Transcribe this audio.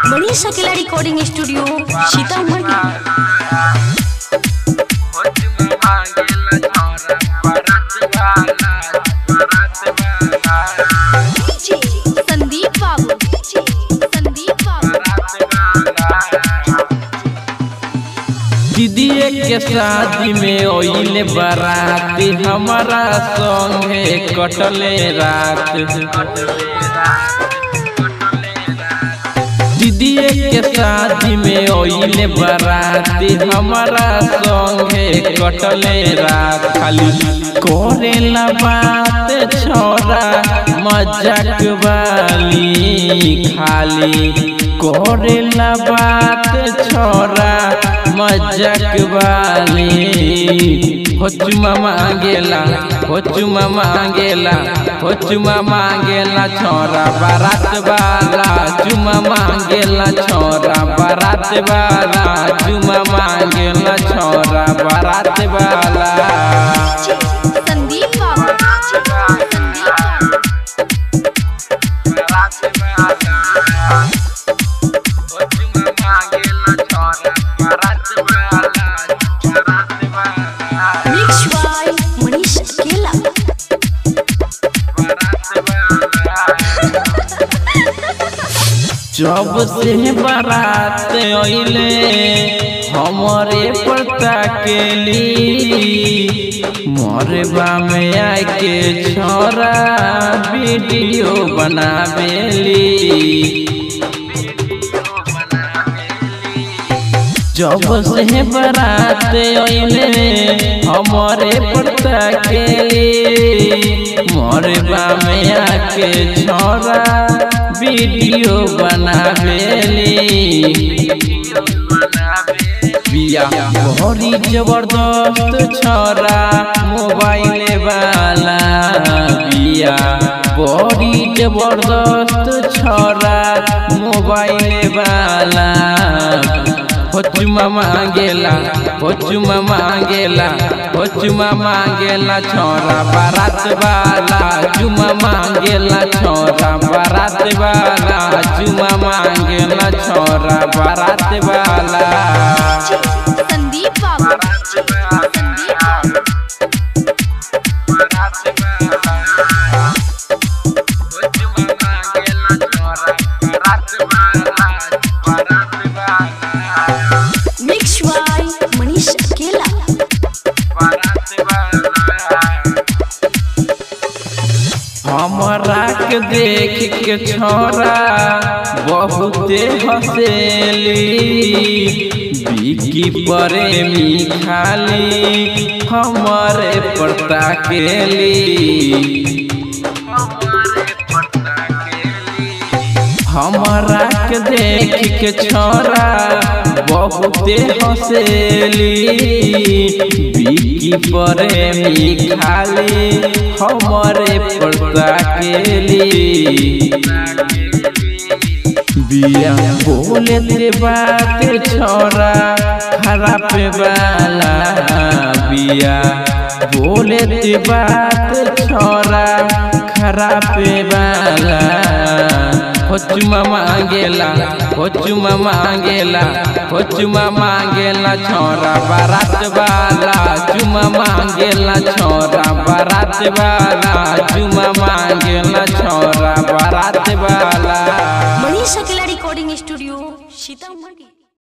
मनीष अकेला recording studio Sitamarhi Sandeep बाबू संदीप बाबू दीदीए के शादी में ओइले बारात हमारा संगे कटले रात दीदीए के शादी में ओइले बारात हमारा संगे कटले रात खाली करेला बात छोरा मजाक वाली खाली करेला बात छोरा मजाक वाली हो चुमा मांगेला हो चुमा मांगेला हो चुमा मांगेला छोरा बारात वाला चुमा मांगेला छोरा बारात वाला चुमा मांगेला छोरा बारात वाला संदीप बाबू संदीप बाबू मिक्स बाय मनीष अकेला जब से बारात अइले हमरे पता केली मरबा में आके छोरा वीडियो बनावेली जब से बारात अइले हमरे पता केली मरबा में आके छोरा वीडियो बनावेली बिया बड़ी जबरदस्त छोरा मोबाइल वाला बिया बड़ी जबरदस्त छोरा मोबाइल वाला हो चुमा मांगेला हो चुमा मांगेला हो चुमा मांगेला छोरा बारात वाला चुमा मांगेला छोरा बारात वाला चुमा मांगेला छोरा बारात वाला संदीप बाबू संदीप बाबू मिक्स बाय मनीष अकेला हमरा के देख के छोरा बहुते हंसेली बिकी प्रेमी खाली हमारे पड़ता केली हमरा के देख के छोरा बहुते हंसेली बिकी प्रेमी खाली हमरे पड़ता केली बिया बोले ते बात छोरा खराब वाला बिया बोले ते बात छोरा खराब वाला हो चुमा मांगेला हो चुमा मांगेला हो चुमा मांगेला छोरा बारात वाला चुमा मांगेला छोरा बारात वाला चुमा मांगेला छोरा बारात वाला मनीष अकेला रिकॉर्डिंग स्टूडियो सीतामढ़ी